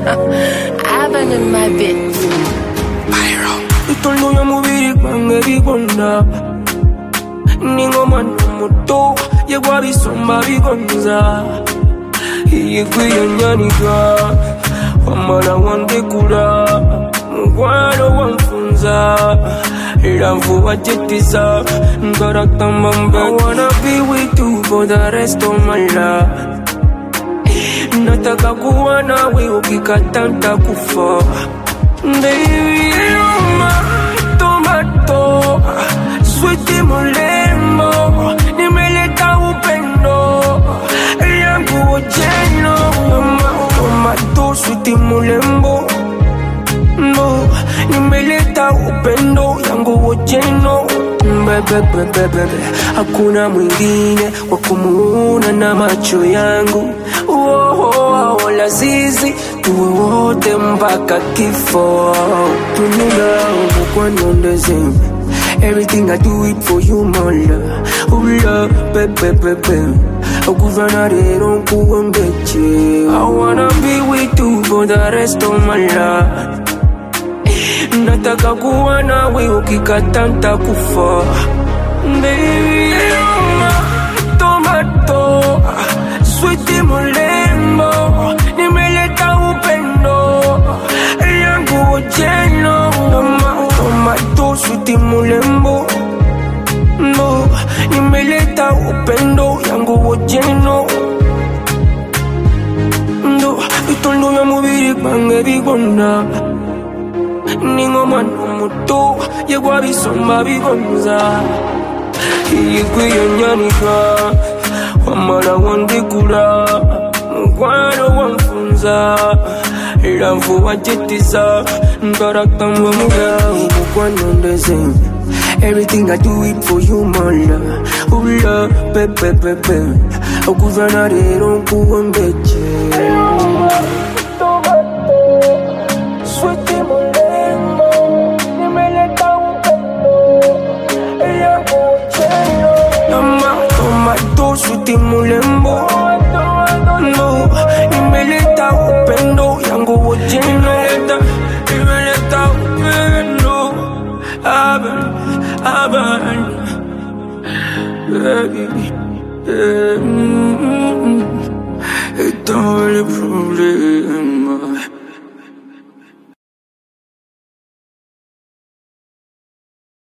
Abandon my bitch. Itongo ya mubiri gwange bigonda ningomwana muto yegwa bisomba bigonza yegwiyanyanika wamala wandekula mukwano wanfunza era nfuba jetisa ngaratamba mbe I wanna be with you for the rest of my life nataka kuwa nawe ukikata ntakufa Baby, you're my tomato Sweetie mulembo Nimeleta upendo Yangu ojeno Mama, tomato Sweetie mulembo No, nimeleta upendo yangu ojeno Bebe, bebe, bebe Hakuna mwingine wa kumuona na macho yangu oh, oh, lazizi tuwe wote mpaka kifo tunula umukwanondeze Everything I do it for you, my love. Oh, love, baby, baby. Okuvana rero nkuwe mbeche. I wanna be with you for the rest of my life. Nataka kuwa nawe ukikata ntakufa Baby, you're my tomato Sweetie mulembo Nimeleta upendo Yangu ojeno Toma, tomato Sweetie mulembo No, nimeleta upendo Yangu ojeno Ndo, itondo ya mubiri gwange bigonda ningomwana muto yegwa bisomba bigonza yegwiyanyanika wamala wandekula mukwano wanfunza era nfuba jetisa ngaratamba mugawo mukwanondeze Everything I do it for you, my love. Oh, love, pepe, pepe. Okuvana rero nkuwe mbeche. Sweetie mulembo, nimeleta upendo yangu ojeno. Mama, tomato, sweetie mulembo. No, nimeleta upendo yangu ojeno. Nimeleta upendo. Aban, aban. Baby, yeah, mm, mm, mm. it's all a problem.